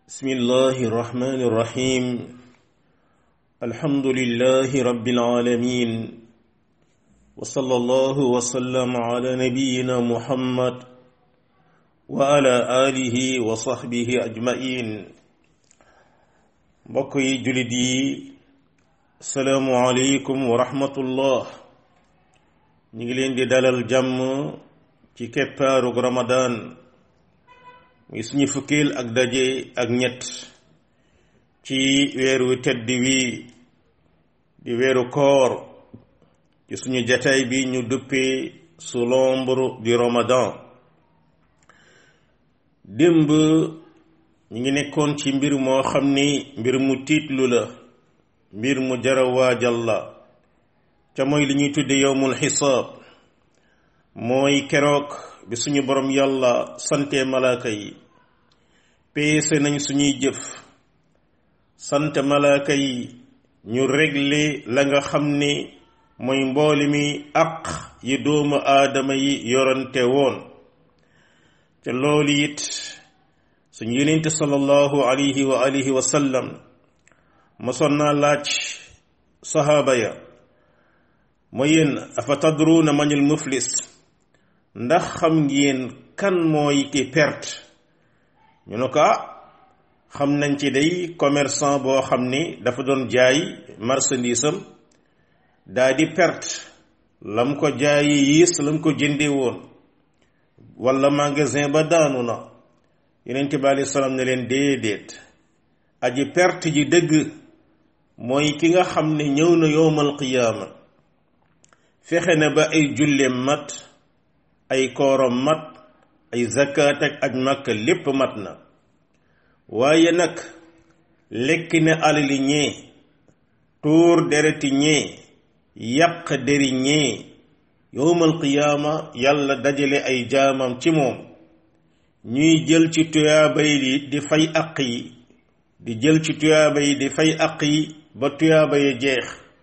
بسم الله الرحمن الرحيم الحمد لله رب العالمين وصلى الله وسلم على نبينا محمد وعلى آله وصحبه أجمعين بقي جلدي السلام عليكم ورحمة الله نجلين دي دلال جم ci keppaaru ramadan muy suñu fukkil ak daje ak ñett ci weeru tedd wi di weeru koor ci suñu jataay bi ñu duppee sous l'ombre du ramadan démb ñu ngi nekkoon ci mbir moo xam ni mbir mu tiitlu la mbir mu jara waajal la ca mooy li ñuy tudde yowmul xisaab mooy keroog bi suñu borom yàlla sante malaaka yi peese nañ suñuy jëf sant malaaka yi ñu réglé la nga xam ni mooy mbooli mi àq yi doomu aadama yi yorante woon te loolu it suñu yonente sallallahu alayhi wa alihi wa sallam mosoon naa laaj sahaaba ya mooy yéen afa tadruuna manil muflis ndax xam ngeen kan mooy ki perte ñu ne ko xam nañ ci day commerçant boo xam ni dafa doon jaay marchandise am daa di perte lam ko jaayi yiis lam ko jënde woon wala magasin ba daanu na yonent bi alei salaam ne leen déedéet aji perte ji dëgg mooy ki nga xam ne ñëw na yowmal qiyaama fexe na ba ay julleem mat ay koorom mat ay zakkaat ak aj màkka lépp mat na waaye nag lekk na alali ñee tuur dereti ñee yàq deri ñee yowmal qiyaama yàlla dajale ay jaamam ci moom ñuy jël ci tuyaaba yi di fay aq yi di jël ci tuyaaba yi di fay aq yi ba tuyaaba yi jeex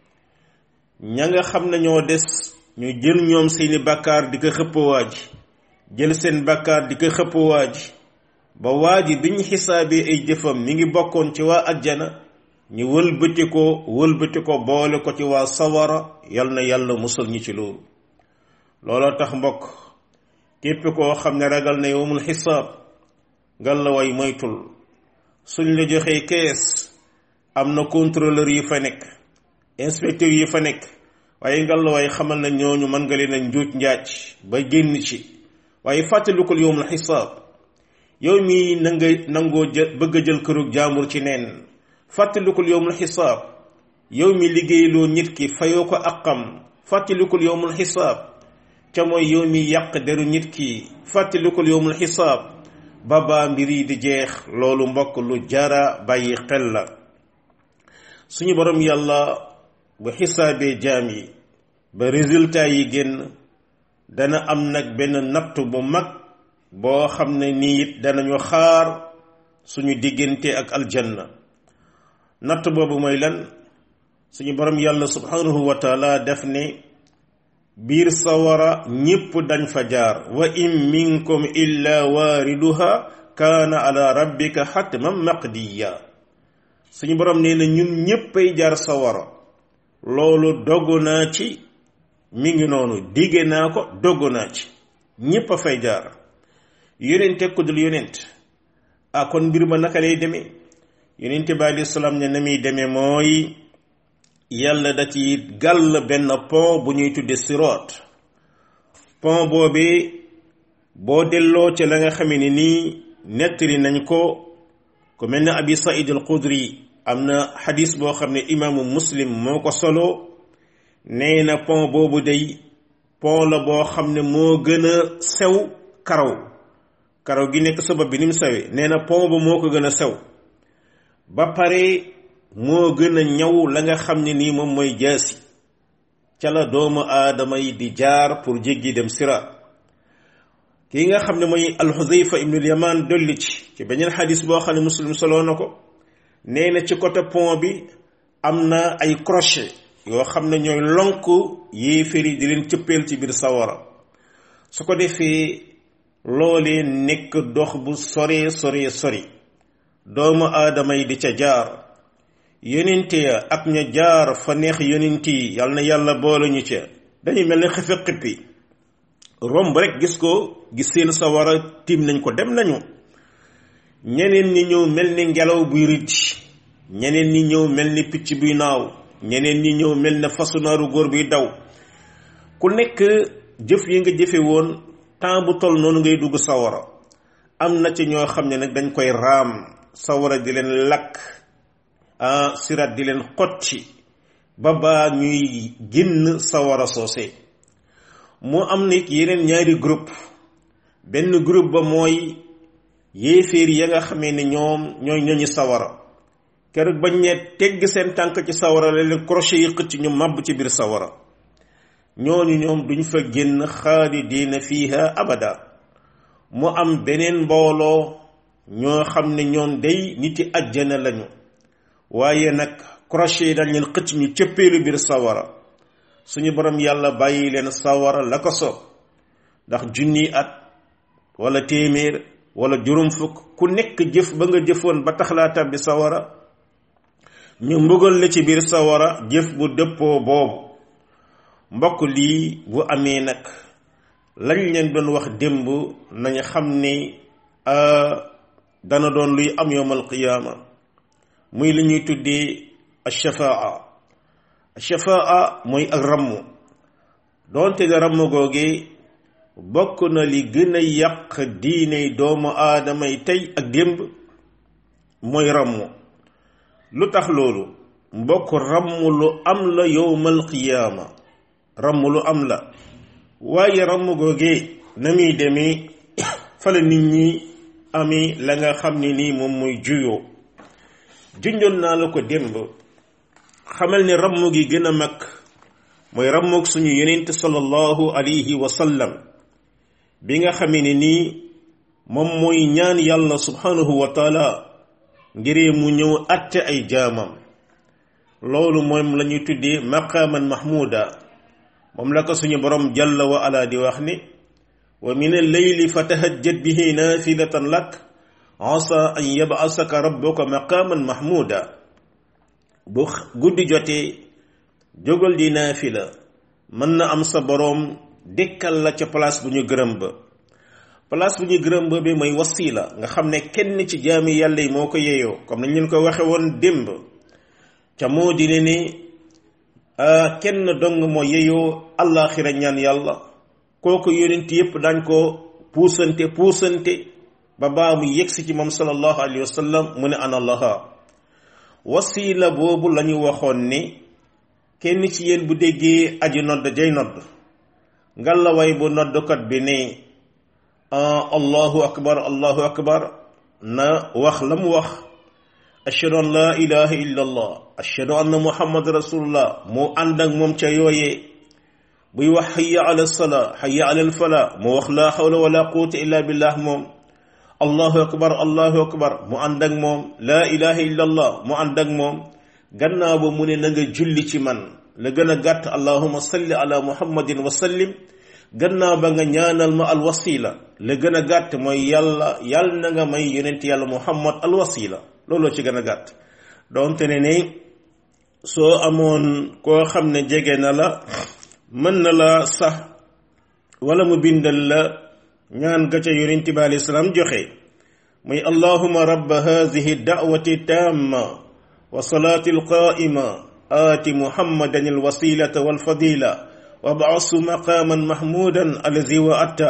ña nga xam ne ñoo des ñu jël ñoom seeni bàkkaar di ko xëpp waa ji jël seen bàkkaar di ko xëpp waa ji ba waa ji bi ñu xisaabee ay jëfam mi ngi bokkoon ci waa ajjana ñu wëlbati ko wëlbati ko boole ko ci waa sawara yal na yàlla musal ñi ci loolu looloo tax mbokk képp koo xam ne ragal na yowmul xisaab ngal la way moytul suñ la joxee kees am na contrôleur yi fa nekk inspecteur yi fa nekk waaye ngal waaye xamal na ñooñu mën nga leen a njuuj njaaj ba génn ci waaye fàttalikul yowmul xisaab yow mii na nga nangoo jël bëgg a jël kërug jaambur ci neen fàttalikul yowmul xisaab yow mi liggéeyloo nit ki fayoo ko aqam fàttalikul yowmul xisaab ca mooy yow mi yàq deru nit ki fàttalikul yowmul xisaab ba baa mbir yi di jeex loolu mbokk lu jara bàyyi xel la suñu borom yàlla bu xisaabee jaam yi ba résultat yi génn dana am nag benn natt bu mag boo xam ne nii it danañu xaar suñu diggante ak aljanna natt boobu mooy lan suñu borom yàlla subhanahu wa taala def ne biir sawara ñépp dañ fa jaar wa in minkum illa waariduha kaana ala rabbika xatman maqdiya suñu borom nee na ñun ñéppay jaar sawara loolu dogg naa ci mi ngi noonu digge naa ko dogg naa ci ñépp a fay jaar yonent ku dul yonent ah kon mbir ma naka lay demee yonent bi alei salaam ne na muy demee mooy yàlla da ci gàll benn pont bu ñuy tudde siroot pont boobee boo delloo ca la nga xamee ne nii nettali nañ ko ku mel ne abi saïd al xudri am na xadis boo xam ne imaamu muslim moo ko solo nee na pont boobu day pont la boo xam ne moo gën a sew karaw karaw gi nekk sabab bi ni mu sewee nee na pont ba moo ko gën a sew ba pare moo gën a ñaw la nga xam ne nii moom mooy jaasi ca la doomu aadama yi di jaar pour jéggi dem sira kii nga xam ne mooy alxudayfa ibnul yaman dolli ci ci beneen xadis boo xam ne muslim soloo na ko nee na ci côté pont bi am na ay crochet yoo xam ne ñooy lonk yéeféri di leen cëppeel ci biir sawara su ko defee loolee nekk dox bu sore sore sori doomu aadama yi di ca jaar yonente ya ak ña jaar fa neex yonent yi yal na yàlla boole ñu ca dañuy mel ne xefe xippi romb rek gis ko gis seen sawara tiim nañ ko dem nañu ñeneen ñi ñëw mel ni ngelaw buy rëcc ñeneen ñi ñëw mel ni picc buy naaw ñeneen ñi ñëw mel ne fasu naaru góor buy daw ku nekk jëf yi nga jëfe woon temps bu toll noonu ngay dugg sawara am na ci ñoo xam ne nag dañ koy raam sawara di leen lakk ah sirat di leen xotti ba baa ñuy génn sawara soose moo am nit yeneen ñaari groupe benn groupe ba mooy yéeféer ya nga xamee ne ñoom ñooy ñoñu sawara keroog bañ ne tegg seen tànk ci sawara la leen crochet yi xëcc ñu màbb ci biir sawara ñooñu ñoom duñ fa génn xaalidiina fiiha abada mu am beneen mbooloo ñoo xam ne ñoom day niti ajjana lañu waaye nag crochet yi dañ leen xëcc ñu cëppeelu biir sawara suñu borom yàlla bàyyi leen sawara la ko soob ndax junni at wala téeméer wala juróom fukk ku nekk jëf ba nga jëfoon ba tax laa tàbbi sawara ñu mbugal la ci biir sawara jëf bu dëppoo boobu mbokk lii bu amee nag lañ leen doon wax démb nañ xam ni dana doon luy am yowmal qiyaama muy li ñuy tuddee ashafaa ashafaa mooy ak ramm doonte da ramm googe bokk na li gën a yàq diine doomu aadama yi tey ak démb mooy ramm lu tax loolu mbokk ramm lu am la yowmal qiyaama ramm lu am la waaye ramm googe na muy demee fa la nit ñi amee la nga xam ne nii moom muy juyoo junjoon naa la ko démb xamal ne ramm gi gën a mag mooy rammoog suñu yonent sallallahu alayhi wa sallam bi nga xamee ne nii moom mooy ñaan yàlla subhanahu wa taala ngiree mu ñëw atte ay jaamam loolu moom la ñuy tuddee maqaaman mahmuda moom la ko suñu borom jalla wa ala di wax ni wa min alleyli fatahajjat bihi naafilatan lak asa an yab'asaka rabbuka maqaaman mahmuda bu guddi jotee jógal di naafila mën na am sa boroom dekkal la ca place bu ñu gërëm ba place bu ñu gërëm ba bi mooy wasila nga xam ne kenn ci jaami yàlla yi moo ko yeyoo comme nañ leen ko waxe woon démb ca moo di ne ni kenn dong moo yeyoo allaaxira ñaan yàlla kooku yonent yépp dañ ko puusante puusante ba baa mu yegsi ci moom sallallahu alayhi wa sallam mu ne ana allaha wasila boobu la ñu waxoon ni kenn ci yéen bu déggee aji nodd jay nodd ngallaway bu noddkat bi ne allahu akbar allahu akbar na wax la mu wax ashhadu an la ilaha illa allah ashhadu anna muhammad rasulullah moo ànd ak moom ca yooyee buy wax hayya ala salaa hayya ala alfala mu wax la hawla wala quwwata illa billah moom allahu akbar allahu akbar mu ànd ak moom laa ilaha illa allah mu ànd ak moom gannaaw ba mu ne na nga julli ci man la gën a gàtt allahuma salli ala muhammadin wa sallim gannaaw ba nga ñaanal ma alwasila la gën a gàtt mooy yàlla yàlla na nga may yonent yàlla muhammad alwasila looloo ci gën a gàtt doonte ne ne soo amoon koo xam ne jege na la mën na la sax wala mu bindal la ñaan ga ca yonent bi alayhi salaam joxe muy allahuma rabba hadihi da'wati tamma wa salaati alqaa'ima aati muhammadan alwasilata walfadila wa ba'asu maqaaman mahmuudan allazi wa'atta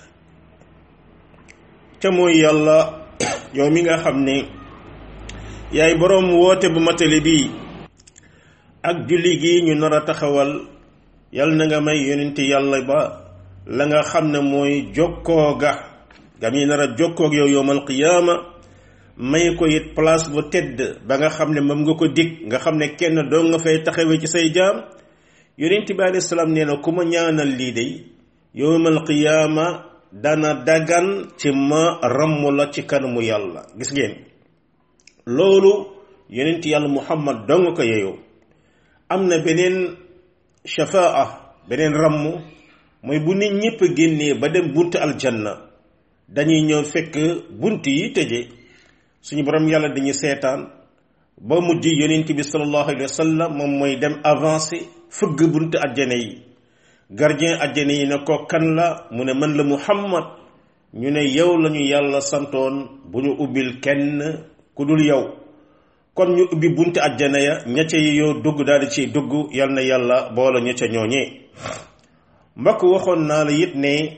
ca mooy yàlla yow mi nga xam ne yaay boroom woote bu matale bii ak julli gi ñu nar a taxawal yal na nga may yonente yàlla ba la nga xam ne mooy jokkoo ga gam yi nar a jokkoog yow yowmal qiyaama may ko it place bu tedd ba nga xam ne moom nga ko dig nga xam ne kenn doo nga fay taxawee ci say jaam yonent bi alayhi salaam nee na ku ma ñaanal lii de yowmal qiyaama dana dagan ci ma ramm la ci kanamu yàlla gis ngeen loolu yonent yàlla muhammad doo nga ko yeyoo am na beneen shafaa beneen ramm mooy bu nit ñëpp génnee ba dem bunt aljanna dañuy ñëw fekk bunt yi tëje suñu borom yàlla dañuy seetaan ba mujj yonent bi sallallahu alayhi wa sallam moom mooy dem avancé fëgg buntu àjjana yi gardien àjjana yi ne ko kan la mu ne man la muhammad ñu ne yow lañu yàlla santoon bu ñu ubbil kenn ku dul yow kon ñu ubbi buntu àjjana ya ña ca yoo dugg daal di ciy dugg yal na yàlla boole ña ca ñooñee mbokk waxoon naa la it ne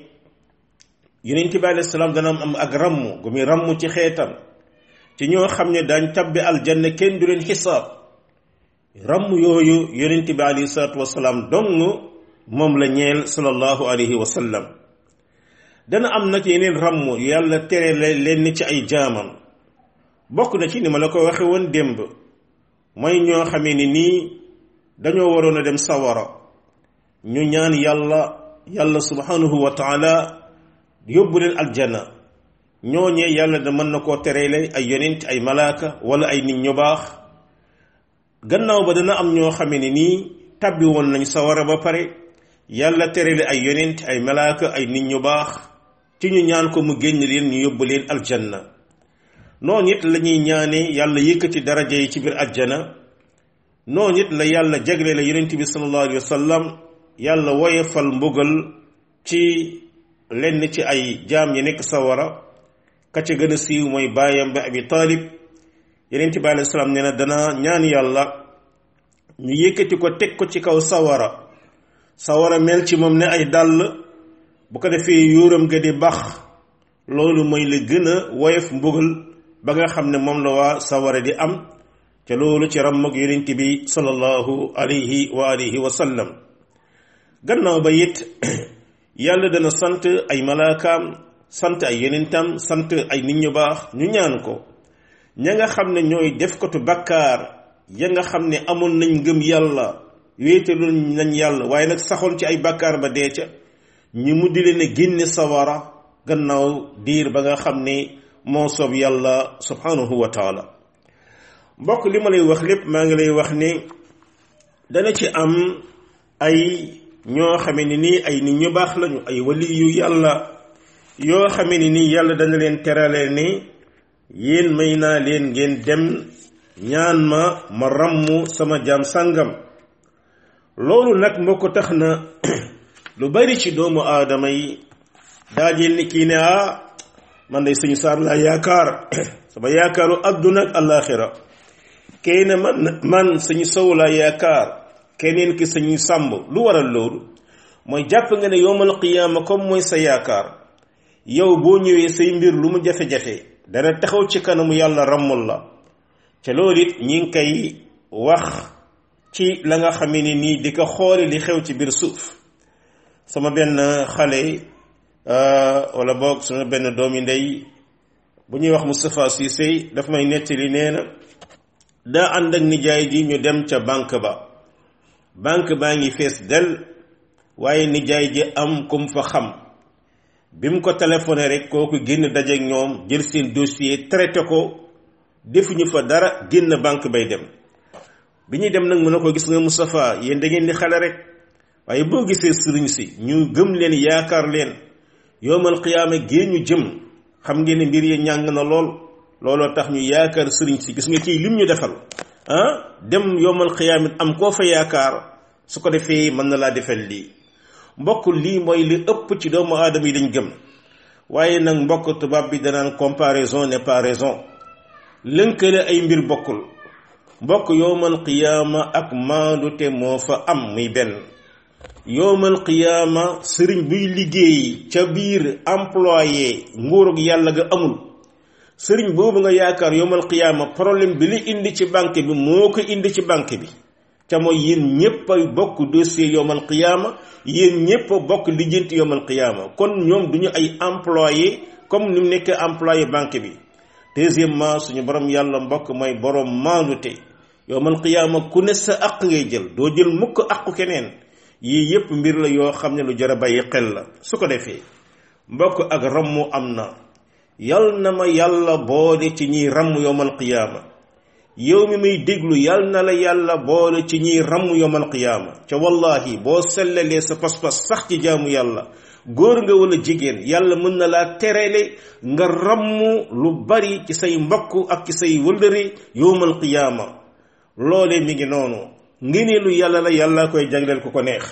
yonent bi alayhi salaam dana am ak ramm gu muy ramm ci xeetam ci ñoo xam ne daañ tabbi aljanna kenn du leen xisaab ramm yooyu yonent bi alayhi salaatu wasalaam dong moom la ñeel sallallahu alayhi wa sallam dana am nag yeneen ramm yàlla tere leen ci ay jaamam bokk na ci ni ma la ko waxe woon démb mooy ñoo xamee ni nii dañoo waroon a dem sawara ñu ñaan yàlla yàlla subhanahu wa taala yóbbu leen aljanna ñooñee yàlla da mën na koo tereele ay yonent ay malaaka wala ay nit ñu baax gannaaw ba dana am ñoo xamee ni nii tabbi woon nañ sawara ba pare yàlla tereele ay yonent ay malaaka ay nit ñu baax ci ñu ñaan ko mu génn leen ñu yóbbu leen aljanna noonu it la ñuy ñaane yàlla yëkkati daraja yi ci biir ajjana noonu it la yàlla jagle la yonent bi sallallahu alayhi wa sallam yàlla woyefal mbugal ci lenn ci ay jaam yi nekk sawara ka ca gën a siiw mooy baayam ba abi taalib yonent bi alayhi salaam nee na dana ñaan yàlla ñu yëkkati ko teg ko ci kaw sawara sawara mel ci moom ne ay dàll bu ko defee yuuram ga di bax loolu mooy la gën a woyof mbugal ba nga xam ne moom la waa sawara di am ca loolu ci ràmm ak yonent bi sallallahu alayhi wa alihi wa sallam gannaaw ba it yàlla dana sant ay malaakaam sant ay yonentam sant ay nit ñu baax ñu ñaan ko ña nga xam ne ñooy def kotu bakkaar ya nga xam ne amoon nañ ngëm yàlla wéetalu nañ yàlla waaye nag saxoon ci ay bakkaar ba dee ca ñu mu di leen a génne sawara gannaaw diir ba nga xam ne moo soob yàlla subhanahu wa taala mbokk li ma lay wax lépp maa ngi lay wax ne dana ci am ay ñoo xame ne nii ay nit ñu baax lañu ay wali yu yàlla yoo xame ne nii yàlla dana leen terale ne yéen may naa leen ngeen dem ñaan ma ma ràmm sama jaam sàngam loolu nag moo ko tax na lu bari ci doomu aadama yi daajeel ni kii ne ah man day sëñ Saar laa yaakaar sama yaakaaru àdduna ak àllaaxira kay ne man man sëñ Sow laa yaakaar keneen ki sëñ Sàmb lu waral loolu mooy jàpp nga ne yowmal qiyaama comme mooy sa yaakaar yow boo ñëwee say mbir lu mu jafe-jafe dana taxaw ci kanamu yàlla rammul la ca loolu it ñi ngi koy wax ci la nga xamee ni nii di ko xoole li xew ci biir suuf sama benn xale wala boog sama benn doomi ndey bu ñuy wax Moustapha Cissé daf may nettali nee na daa ànd ak nijaay ji ñu dem ca banque ba banque baa ngi fees del waaye nijaay ji am kum fa xam bi mu ko téléphoné rek kooku génn dajeek ñoom jël seen dossier traité ko defuñu fa dara génn banque bay dem bi ñuy dem nag mën na ko gis nga Moustapha yéen da ngeen di xale rek waaye boo gisee sëriñ si ñu gëm leen yaakaar leen yowmal qiyaama gée ñu jëm xam ngeen ne mbir yi ñàng na lool looloo tax ñu yaakaar sëriñ si gis nga kii lim ñu defal ah dem yowmal qiyaama am koo fa yaakaar su ko defee mën na laa defal lii mbokk lii mooy li ëpp ci doomu aadama yi dañ gëm waaye nag mbokk tubaab bi danaan comparaison n'est pas raison lënkale ay mbir bokkul mbokk yowmal qiyaama ak maandute moo fa am muy benn yowmal qiyaama sëriñ buy liggéey ca biir employé nguurug yàlla ga amul sëriñ boobu nga yaakaar yowmal qiyaama problème bi li indi ci banque bi moo ko indi ci banque bi ca mooy yéen ñépp a bokk dossier yowmal qiyaama yéen ñépp a bokk lijjanti yowmal qiyaama kon ñoom duñu ay employé comme ni mu nekkee employé banque bi deuxièmement suñu borom yàlla mbokk mooy borom maandute yowmal qiyaama ku ne sa aq ngay jël doo jël mukk aqu keneen yii yépp mbir la yoo xam ne lu jar a bàyyi xel la su ko defee mbokk ak rammu am na yal na ma yàlla boole ci ñiy ramm yowmal qiyaama yow mi may déglu yal na la yàlla boole ci ñiy ramm yowmal qiyaama ca wallahi boo sellalee sa pas-pas sax ci jaamu yàlla góor nga wala jigéen yàlla mën na laa terele nga ramm lu bari ci say mbokk ak ci say wëllëri yowmal qiyaama loole mi ngi noonu ngëneelu yàlla la yàlla koy jagleel ku ko neex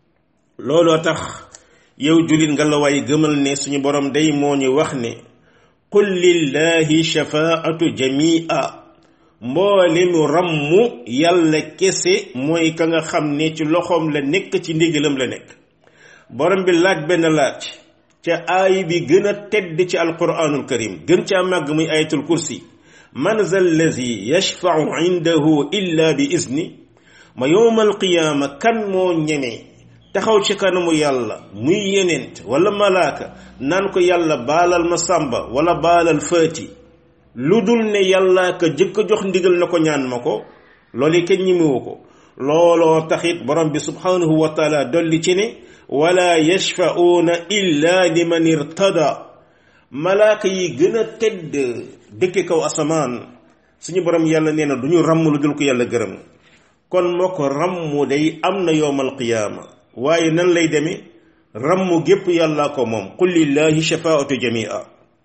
looloo tax yow julit nga la waay gëmal ne suñu borom day moo ñu wax ne qul lillahi shafaatu jamia mboole mu rammu yàlla kese mooy ka nga xam ne ci loxoom la nekk ci ndigalam la nekk borom bi laaj benn laaj ca aay bi gën a tedd ci alquranul karim gën caa màgg muy ayatul kursi man za allazi yashfau indahu illa bi izni ma yowmal qiyaama kan moo ñeme taxaw ci kanamu yàlla muy yenent wala malaaka naan ko yàlla baalal ma sàmba wala baalal faati lu dul ne yàlla ka jëkk a jox ndigal na ko ñaan ma ko loolu kenn ñimewu ko looloo taxit borom bi subhanahu wa taala dolli ci ne wala yashfa'uuna illa liman irtada malaaka yi gën a tedd dëkke kaw asamaan suñu borom yàlla nee na du ñu ràmm lu dul ko yàlla gërëm kon moo ko ràmm day am na yowmal qiyaama waaye nan lay demee ràmm gépp yàlla ko moom qul lillahi shafaatu jamia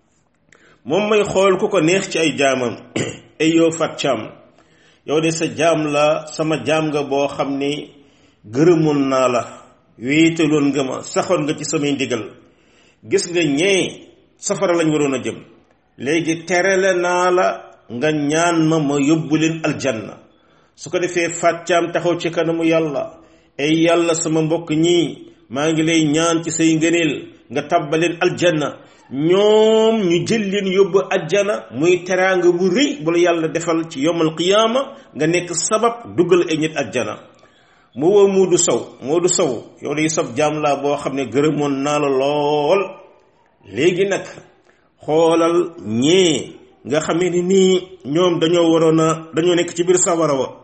moom may xool ku ko neex ci ay jaamam ay yow fat caam yow de sa jaam la sama jaam nga boo xam ne gërëmoon naa la wéetaloon nga ma saxoon nga ci samay ndigal gis nga ñee safara lañ waroon a jëm léegi terele naa la nga ñaan ma ma yóbbu leen aljanna su ko defee fàccaam taxaw ci kanamu yàlla ay yàlla sama mbokk ñii maa ngi lay ñaan ci say ngëneel nga tàbbaleen aljanna ñoom ñu jël leen yóbbu ajjana muy teraanga bu rëy bu la yàlla defal ci yomal qiyaama nga nekk sabab duggal ay nit ajjana mu woo Moodu Sow Moodu Sow yow day sab jaam laa boo xam ne gërëmoon naa la lool léegi nag xoolal ñee nga xamee ni nii ñoom dañoo waroon a dañoo nekk ci biir sawara wa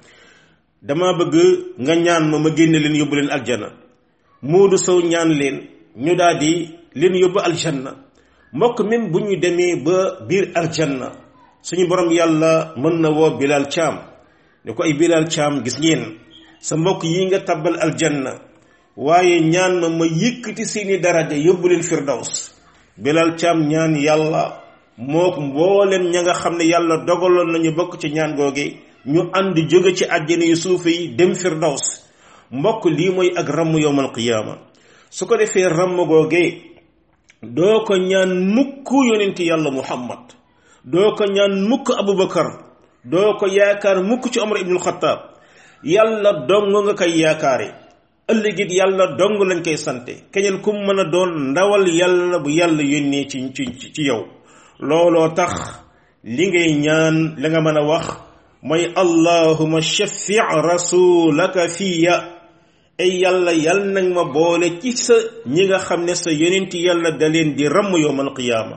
dama bëgg nga ñaan ma ma génne leen yóbbu leen aljana Moodu Sow ñaan leen ñu daal di leen yóbbu aljanna mbokk même bu ñu demee ba biir aljanna suñu borom yàlla mën na woo Bilal Caam ne ko ay Bilal Caam gis ngeen sa mbokk yi nga tabbal aljanna waaye ñaan ma ma yëkkati seeni daraja yóbbu leen firdaws Bilal Caam ñaan yàlla mook mboolem ña nga xam ne yàlla dogaloon nañu bokk ci ñaan googe ñu ànd jóge ci àjjana yu suufe yi dem firdaws mbokk lii mooy ak ramm yowmal qiyaama su ko defee ramm googe doo ko ñaan mukk yonent yàlla muhammad doo ko ñaan mukk abubakar doo ko yaakaar mukk ci omar ibnul xataab yàlla dong nga koy yaakaare ëllëgit yàlla dong lañ koy sante keneen ku mën a doon ndawal yàlla bu yàlla yónnee ci ci ci yow looloo tax li ngay ñaan la nga mën a wax mooy allahuma shafi rasulaka fiya ay yàlla yal nag ma boole ci sa ñi nga xam ne sa yonent yàlla da leen di ramm yowmal qiyaama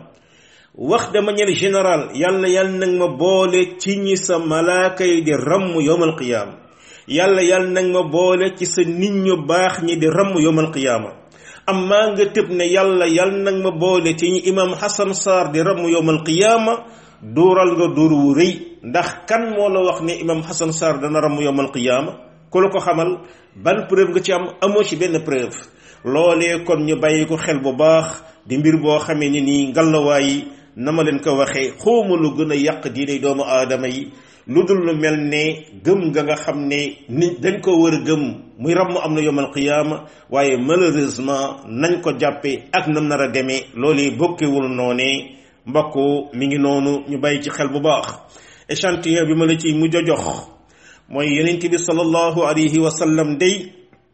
wax de manière générale yàlla yal nag ma boole ci ñi sa malaaka yi di ramm yowmal qiyaama yàlla yal nag ma boole ci sa nit ñu baax ñi di ramm yowmal qiyaama amma nga tëb ne yàlla yal nag ma boole ci ñi imam Hassan Sarr di ramm yowmal qiyaama duural nga duur wu rëy ndax kan moo la wax ne imam Hassan Sarr dana ramm yowmal qiyaama ku la ko xamal ban preuve nga ci am amoo ci benn preuve loolee kon ñu bàyyi ko xel bu baax di mbir boo xamee ni nii ngallawaayi na ma leen ko waxee xawma lu gën a yàq diine doomu aadama yi lu dul lu mel ne gëm nga nga xam ne nit dañ ko war a gëm muy ramm am na yomal qiyaama waaye malheureusement nañ ko jàppee ak nam nar a demee loolee bokkewul noonee mbokk mi ngi noonu ñu bàyyi ci xel bu baax échantillon bi ma la ci mujj a jox mooy yonent bi sallallahu alayhi wa sallam day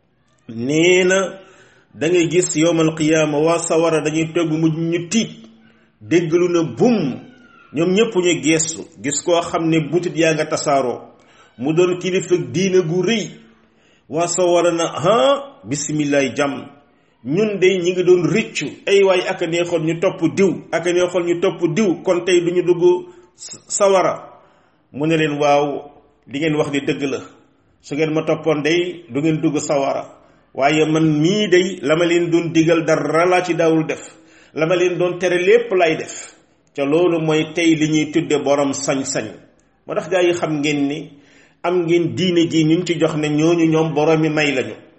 nee na da ngay gis yowmal qiyaama waa sawara dañuy togg mujj ñu tiit déggalu na bum ñoom ñëpp ñu geestu gis koo xam ne butit yaa nga tasaaroo mu doon kilifa diina gu rëy waa sawara na ha bisimillahi jàmm ñun de ñi ngi doon rëccu ay waay aka neexoon ñu topp diw aka neexoon ñu topp diw kon tey du ñu dugg sawara mu ne leen waaw li ngeen wax di dëgg la su ngeen ma toppoon day du ngeen dugg sawara waaye man mii day la ma leen doon digal dara laa ci daawul def la ma leen doon tere lépp lay def ca loolu mooy tey li ñuy tudde borom sañ-sañ moo tax gaa yi xam ngeen ni am ngeen diine ji ñu ci jox ne ñooñu ñoom boroomi may lañu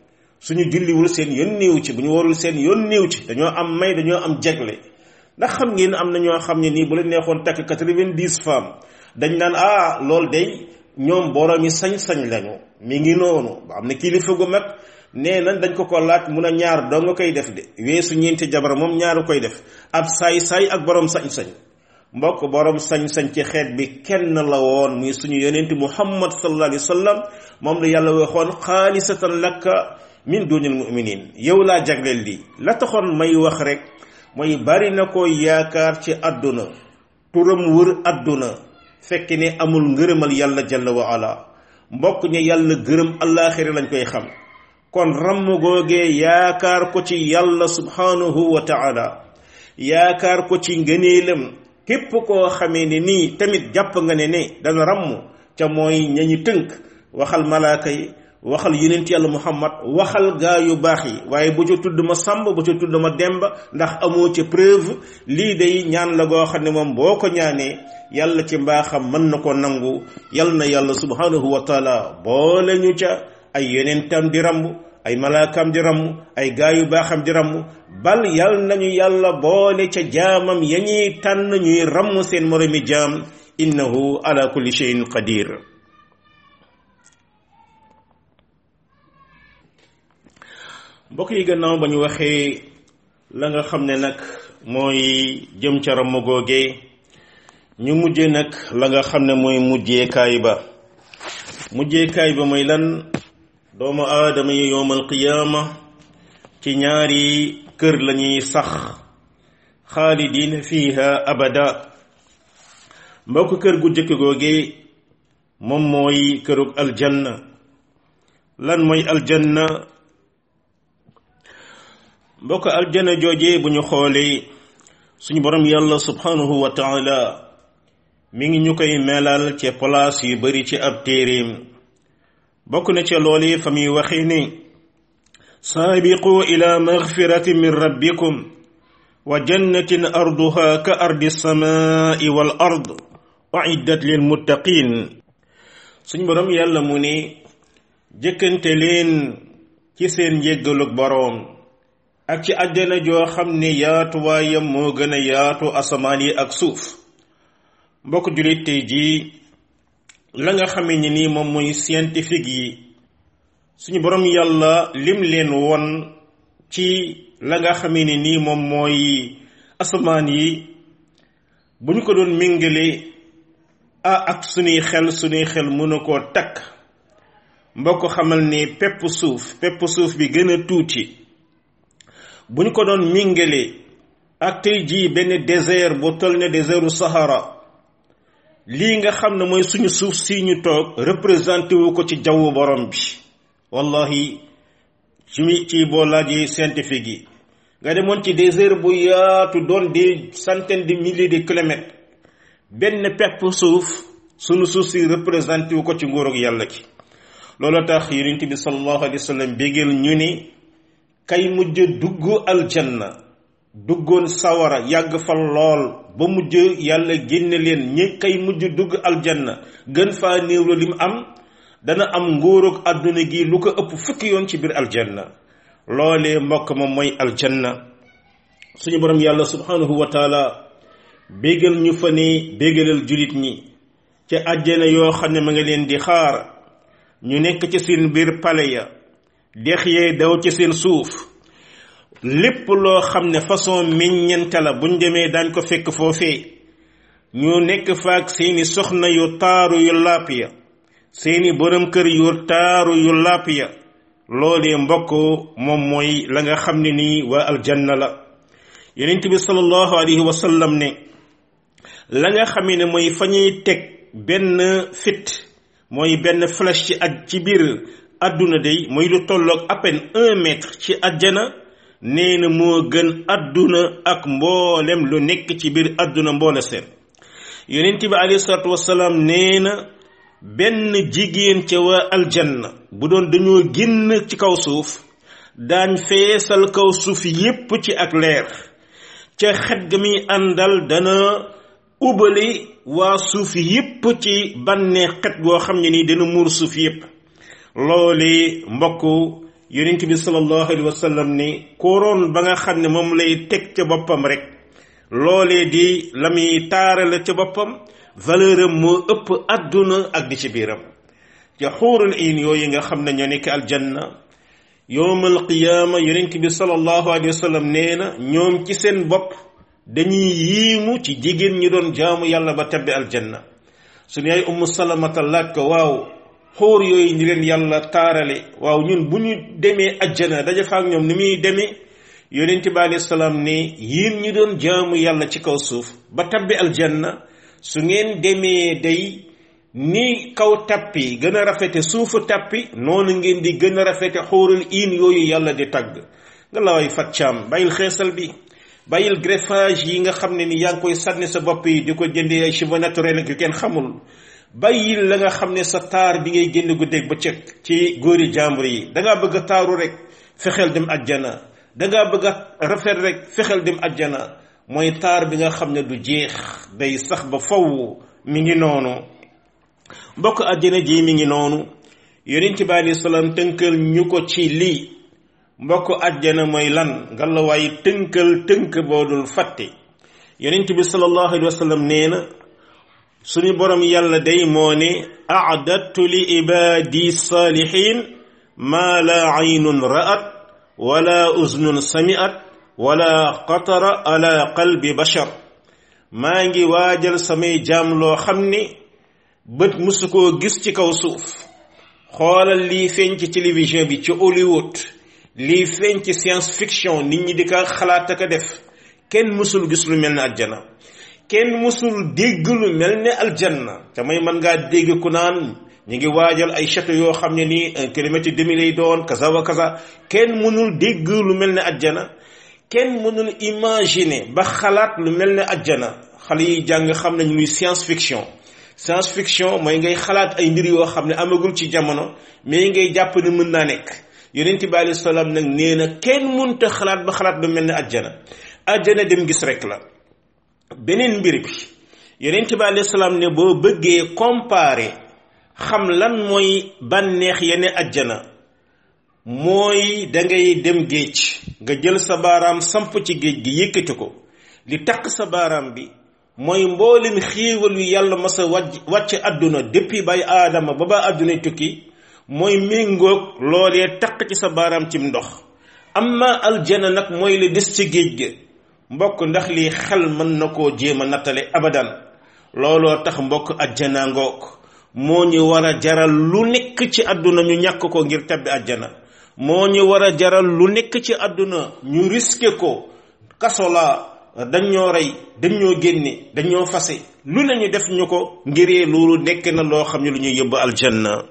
suñu julliwul seen yoon néew ci bu ñu warul seen yoon néew ci dañoo am may dañoo am jegle ndax xam ngeen am na ñoo xam ne nii bu la neexoon takk quatre-vingt-dix femmes dañ naan ah loolu day ñoom boroomi sañ-sañ lañu mi ngi noonu ba am na kilifa gu mag nee nañ dañ ko ko laaj mun a ñaar doo nga koy def de weesu ñeenti jabar moom ñaaru koy def ab saay-saay ak borom sañ-sañ mbokk borom sañ-sañ ci xeet bi kenn la woon muy suñu yonent muhammad sallallahu alayhi wa sallam moom la yàlla waxoon xaalisatan lakka min dunil muminin yow laa jagleel lii la taxoon may wax rek mooy bari na ko yaakaar ci àdduna turam wër àdduna fekk ne amul ngërëmal yàlla jalla wa ala mbokk ña yàlla gërëm allaaxira lañ koy xam kon ramm googee yaakaar ko ci yàlla subhanahu wa taala yaakaar ko ci ngëneelam képp koo xamee ne nii tamit jàpp nga ne ne dana ramm ca mooy ñañu tënk waxal malaaka yi waxal yonent yàlla muhammad waxal gaa yu baax yi waaye bu ca tudd ma sàmb bu ca tudd ma demba ndax amoo ca preuve lii day ñaan la goo xam ne moom boo ko ñaanee yàlla ci mbaaxam mën na ko nangu yal na yàlla subhanahu wa taala boole ñu ca ay yonentam di ramb ay malaakam di ramm ay gaa yu baaxam di ramm bal yal nañu yàlla boole ca jaamam ya ñuy tànn ñuy ramm seen moromi jaam innahu ala kulli shay'in qadir mbokk yi gannaaw ba ñu waxee la nga xam ne nag mooy jëm ca ramm googee ñu mujje nag la nga xam ne mooy mujjeekaay ba mujjeekaay ba mooy lan doomu aadama yi yowmal qiyaama ci ñaari kër lañuy sax xaalidin fiha abada mbokk kër gu jëkk googe moom mooy kërug aljanna lan mooy aljanna mbokk aljanna jooje bu ñu xoolee suñu borom yàlla subhanahu wa taala mi ngi ñu koy melal ci place yu bari ci ab téeréem bokk na ca loolu fa muy waxee ni saabiqu ila magfiratin min rabbikum wa jannatin arduha ka ardi samai wal ard uiddat lil muttaqin suñ borom yàlla mu ne jëkkante leen ci seen njéggalug boroom ak ci àjjana joo xam ne yaatuwaayam moo gën a yaatu asamaan yi ak suuf mbokk jullit tey jii la nga xamee ni nii moom mooy scientifique yi suñu borom yàlla lim leen won ci la nga xamee ni nii moom mooy asamaan yi bu ñu ko doon méngale ah ak suñuy xel suñuy xel mënu koo takk mbokk xamal ni pepp suuf pepp suuf bi gën a tuuti bu ñu ko doon méngale ak tey jii benn désert bu toll ne désertu Sahara lii nga xam ne mooy suñu suuf si ñu toog représenté wu ko ci jawwu borom bi wallahi ci mi ci boo laajee scientifique yi nga demoon ci désert bu yaatu doon des centaines de milliers de kilomètres benn pepp suuf suñu suuf si représenté wu ko ci nguurug yàlla ki loolu tax yonent bi sallallahu alayhi wa sallam bégeel ñu ni kay mujj dugg aljanna duggoon sawara yàgg fa lool ba mujj yàlla génne leen ñi kay mujj dugg aljanna gën faa néew la lim am dana am nguurug àdduna gi lu ko ëpp fukki yoon ci biir aljanna loolee mbokk ma mooy aljanna suñu borom yàlla subhanahu wa taala bégal ñu fa ne bégalal julit ñi ca àjjana yoo xam ne ma nga leen di xaar ñu nekk ci seen biir pale ya dex yee daw ci seen suuf lépp loo xam ne façon meññente la buñ demee daañ ko fekk foofee ñu nekk faak seeni soxna yu taaru yu làpp ya seeni borom kër yu taaru yu làpp ya loolee mbokk moom mooy la nga xam ne nii waa aljanna la yonent bi sallallahu alayhi wa sallam ne la nga xam ne mooy fa ñuy teg benn fit mooy benn flèche ci aj ci biir àdduna day mooy lu tolloog à peine un mètre ci àjjana nee na moo gën àdduna ak mboolem lu nekk ci biir àdduna mboole seen yonent bi alayhi salaatu wasalaam nee na benn jigéen ca waa aljanna bu doon dañoo génn ci kaw suuf daañ feesal kaw suuf yépp ci ak leer ca xet ga muy àndal dana ubali waa suuf yépp ci bànnee xet goo xam ne ni dana muur suuf yépp loole mbokk yonent bi sallallahu alayhi wa sallam ni kóoroon ba nga xam ne moom lay teg ca boppam rek loolee di la muy taarale ca boppam valeur am moo ëpp àdduna ak di ci biiram ca xuurul iin yooyu nga xam ne ñoo nekk aljanna yowmal qiyaama yonent bi sallallahu alayhi wa sallam nee na ñoom ci seen bopp dañuy yiimu ci jigéen ñi doon jaamu yàlla ba tabbi aljanna suñu yaay ummu salamata laaj ko waaw xóor yooyu ñi leen yàlla taarale waaw ñun bu ñu demee ajjana daja fa ak ñoom ni muy demee yonent bi alayhi salaam ne yéen ñi doon jaamu yàlla ci kaw suuf ba tabbi aljanna su ngeen demee day ni kaw tappi gën a rafete suufu tappi noonu ngeen di gën a rafete xóorul iin yooyu yàlla di tagg nga la way faccaam bàyyil xeesal bi bàyyil greffage yi nga xam ne ni yaa ngi koy sànni sa bopp yi di ko jëndee ay cheveux naturels ak yu kenn xamul bàyyil la nga xam ne sa taar bi ngay génn guddeeg ba cëg ci góori jàmbur yi dangaa bëgg a taaru rek fexeel dem ajjana dangaa bëgg a rafet rek fexeel dem ajjana mooy taar bi nga xam ne du jeex day sax ba faw mi ngi noonu mbokk ajjana ji mi ngi noonu yonent bi alei salaam tënkal ñu ko ci lii mbokk ajjana mooy lan nga la waaye tënkal tënk boo dul fàtte yonent bi sallallahu alayhi wa sallam nee na suñu borom yàlla day moo ne a'dattu li ibaadi saalihin maa la aynun ra'at wala uznun sami'at wala qatara ala qalbi bashar maa ngi waajal samay jaam loo xam ne bët musu koo gis ci kaw suuf xoolal lii feeñ ci télévision bi ci Hollywood lii feeñ ci science fiction nit ñi di ko xalaat ak a def kenn musul gis lu mel ne aljana kenn musul dégg lu mel ne aljanna te may mën ngaa dégg ku naan ñu ngi waajal ay château yoo xam ne nii un kilomètre demi lay doon kaza wa kaza kenn mënul dégg lu mel ne ajjana kenn mënul imaginer ba xalaat lu mel ne ajjana xale yi jàng xam nañ luy science fiction science fiction mooy ngay xalaat ay mbir yoo xam ne amagul ci jamono mais ngay jàpp ne mën naa nekk yonent bi alayhi salaam nag nee na kenn mënta xalaat ba xalaat lu mel ne ajjana ajjana dem gis rek la beneen mbir bi yonent bi alayhi salaam ne boo bëggee comparer xam lan mooy bànneex yene ajjana mooy dangay dem géej nga jël sa baaraam samp ci géej gi yëkkati ko li takk sa baaraam bi mooy mboolem xéewal yu yàlla mas a wàcc wàcc àdduna depuis bay aadama ba ba àdduna tukki mooy méngoog loolee takk ci sa baaraam cim ndox amma aljana nag mooy la des ci géej gi mbokk ndax lii xel mën na koo jéem a nattale abadan looloo tax mbokk ajjana ngoog moo ñu war a jaral lu nekk ci àdduna ñu ñàkk ko ngir tabbi àjjana moo ñu war a jaral lu nekk ci àdduna ñu risqué ko kaso la dañ ñoo rey dañ ñoo génne dañ ñoo fase lu ne ñu def ñu ko ngiree loolu nekk na loo xam ne lu ñuy yóbbu aljanna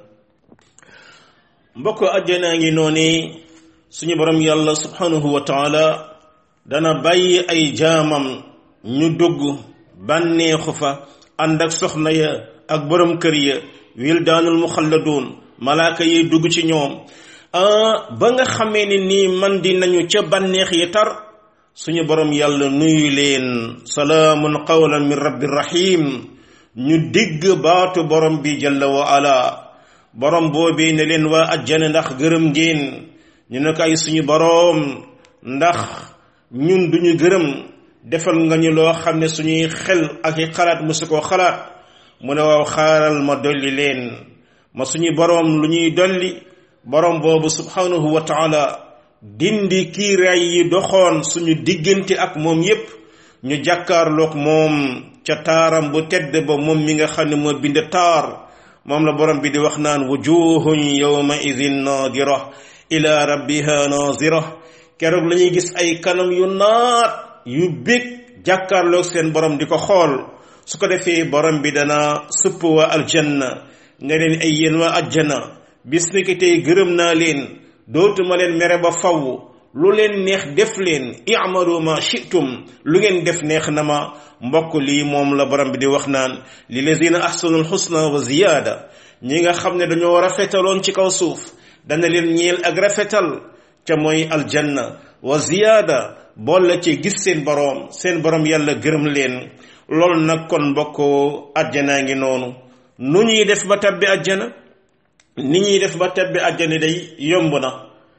mbokk àjjanaa ngi noonu suñu borom yàlla subhanahu wa taala dana bàyyi ay jaamam ñu dugg bànneexu fa ànd ak soxna ya ak borom kër ya wildaanul muxalladuun malaaka yi dugg ci ñoom ba nga xamee ni nii man di nañu ca bànneex yi tar suñu borom yàlla nuyu leen salaamun qawlan min rabbi rahim ñu digg baatu borom bi jalla wa ala borom boobee ne leen waa ajjana ndax gërëm ngeen ñu ne ko ay suñu borom ndax ñun duñu gërëm defal nga ñu loo xam ne suñuy xel ak i xalaat musu koo xalaat mu ne waaw xaaral ma dolli leen ma suñu boroom lu ñuy dolli boroom boobu subhanahu wa taala dindi kiiraay yi doxoon suñu diggante ak moom yépp ñu jàkkaarloog moom ca taaram bu tedd ba moom mi nga xam ne moo bind taar moom la borom bi di wax naan wujuhun yawma idin nadira ila rabbiha nazira keroog la ñuy gis ay kanam yu naat yu bég jàkkaarloog seen borom di ko xool su ko defee borom bi dana supp waa aljanna nga leen ay yéen waa ajjana bis ni ki tey gërëm naa leen dootuma leen mere ba faw lu leen neex def leen i'malu ma shi'tum lu ngeen def neex na ma mbokk lii moom la borom bi di wax naan lilladina ahsanul husna wa ziyaada ñi nga xam ne dañoo rafetaloon ci kaw suuf dana leen ñeel ak rafetal ca mooy aljanna wa ziyaada boole ci gis seen boroom seen boroom yàlla gërëm leen loolu nag kon mbokk àjjanaa ngi noonu nu ñuy def ba tabbi àjjana ni ñuy def ba tabbi àjjana day yomb na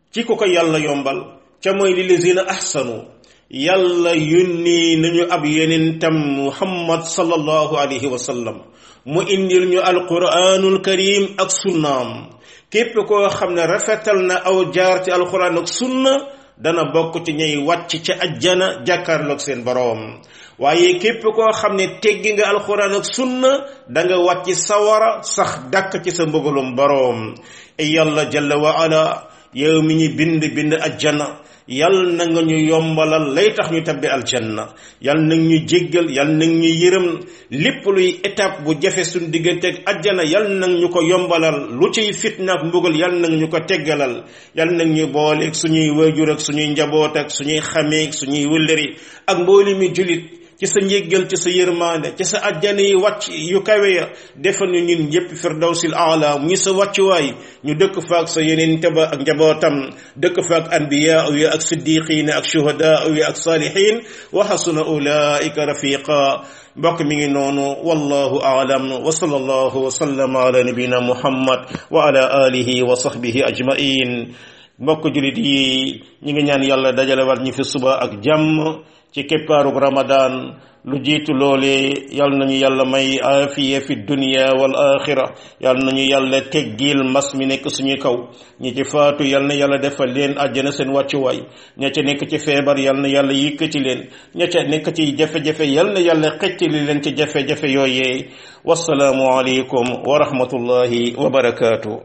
ci ku ko yàlla yombal ca mooy li lazina ahsanu yàlla yónni nañu ab yonentam muhammad sallallahu alayhi wa sallam mu indil ñu alquranul karim ak sunnaam képp koo xam ne rafetal na aw jaar ci alquran ak sunna dana bokk ci ñay wàcc ca ajjana jàkkaarloog seen boroom waaye képp koo xam ne teggi nga alquran ak sunna da nga wàcc sawara sax dàkk ci sa mbëgalum boroom yàlla jalla wa ala yow mi ñu bind bind ajjana yal na nga ñu yombalal lay tax ñu tabbi aljanna yal na ñu jéggal yal na ñu yërëm lépp luy étape bu jafe suñ digganteeg ajjana yal na ñu ko yombalal lu ciy fitna ak mbugal yal na ñu ko teggalal yal na ñu booleeg suñuy waajur ak suñuy njaboot ak suñuy xameeg suñuy wëllëri ak mbooli mi julit ci sa njéggal ci sa yërmaande ci sa ajjana yi wàcc yu kawe ya defal ñu ñun ñëpp firdawsil aala ñi sa wàccuwaay ñu dëkk faak sa yeneen taba ak njabootam dëkk faak anbiyaa yi ak siddiqiin ak shuhadaa yi ak saalihiin wa xasuna ulaika rafiqa mbokk mi ngi noonu wallahu aalam wa sallallahu wa sallama ala nabina muhammad wa ala alihi wa sahbihi ajmain mbokk julit yi ñi ngi ñaan yàlla dajale war ñi fi suba ak jàmm ci keppaarug ramadan lu jiitu loole yal nañu yàlla may aafiya fi dunya wal axira yal nañu yàlla teggil mbas mi nekk suñu kaw ñi ci faatu yal na yàlla defal leen àjjana seen wàccuwaay ña ca nekk ci feebar yal na yàlla yëkkati leen ña ca nekk ci jafe-jafe yal na yàlla xeccali leen ci jafe-jafe yooyee wasalaamu aleykum wa rahmatullahi wa barakaatu